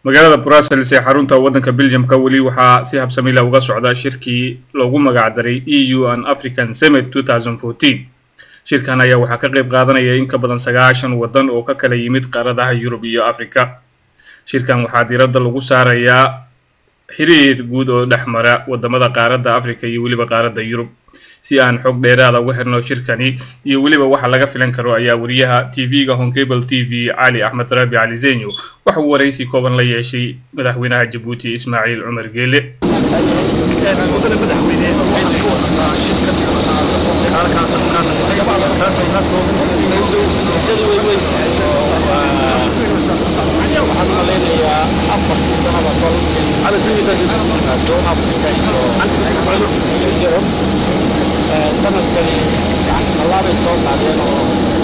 magaalada brussels ee xarunta waddanka belgiumka weli waxaa si habsamila uga socda shirkii loogu magacdaray e u an african summit shirkan ayaa waxaa ka qayb qaadanaya in ka badan sagaashan waddan oo ka kala yimid qaaradaha yurub iyo africa shirkan waxaa diiradda lagu saarayaa xiriir guud oo dhex mara wadamada qaaradda africa iyo weliba qaaradda yurub si aan xog dheeraada uga xirno shirkani iyo weliba waxa laga filan karo ayaa wariyaha tv-ga honcable t v cali axmed raabi cali zenyo waxa uu waraysi kooban la yeeshay madaxweynaha jabuuti ismaaciil cumar geele waxaan malaynayaa afartii sanaba kol doon africa iyo yurub sanadkani yani tallaabay soo qaadeen oo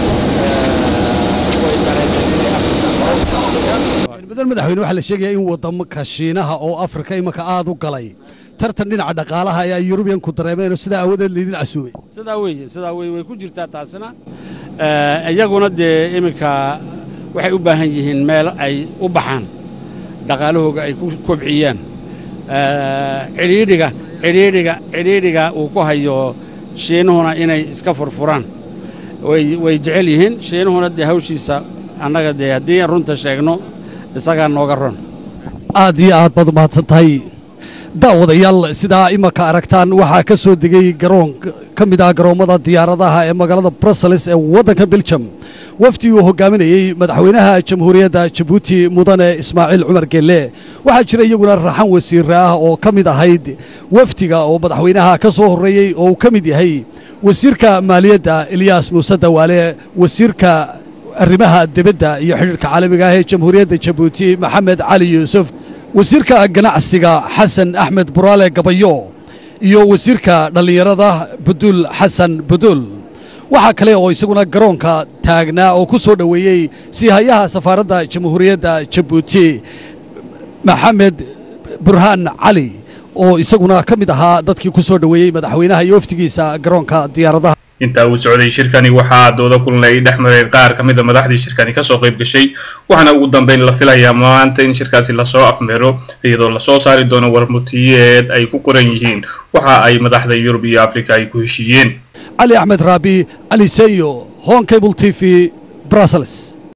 way dareemeen inay africa badan madaxweyne waxaa la sheegayaa in wadamaka shiinaha oo afrika imanka aad u galay tartan dhinaca dhaqaalaha ayaa yurubiyanku dareemeen oo sidaa aawadeed laydin casuumay sidaa weeye sidaa weye way ku jirtaa taasina iyaguna dee iminka waxay u baahan yihiin meel ay u baxaan dhaqaalahooga ay ku kobciyaan cidhiidhiga cidhiidhiga cidhiidhiga uu ku hayo shiinuhuna inay iska furfuraan way way jecel yihiin shiinuhuna dee hawshiisa annaga dee haddii runta sheegno isagaa nooga ron aad iyo aad baad umahadsan tahay daawadayaal sidaa imanka aragtaan waxaa ka soo degay garoon ka mid ah garoommada diyaaradaha ee magaalada brussels ee waddanka belgium wafdi uu hogaaminayey madaxweynaha jamhuuriyadda jabuuti mudane ismaaciil cumar geelle waxaa jira iyaguna raxan wasiire ah oo ka mid ahayd wafdiga oo madaxweynaha ka soo horreeyey oo uu ka mid yahay wasiirka maaliyadda eliyas muuse dawaale wasiirka arrimaha dibadda iyo xidhiirka caalamiga ah ee jamhuuriyadda jabuuti maxamed cali yuusuf wasiirka ganacsiga xasan axmed buraale gabayo iyo wasiirka dhallinyarada buduul xasan buduul waxaa kale oo isaguna garoonka taagnaa oo ku soo dhoweeyey siihayaha safaaradda jamhuuriyadda jabuuti maxamed burhaan cali oo isaguna ka mid ahaa dadkii ku soo dhoweeyey madaxweynaha iyo wafdigiisa garoonka diyaaradaha intaa uu socday shirkani waxaa dooda kulan ay dhex mareen qaar ka mid a madaxdii shirkani kasoo qayb gashay waxaana ugu dambeyn la filayaa maanta in shirkaasi lasoo afmeero iyadoo lasoo saari doono warmutiyeed ay ku qoran yihiin waxa ay madaxda yurub iyo africa ay ku heshiiyeen cali axmed raabi cali seyo hon cable t v brussels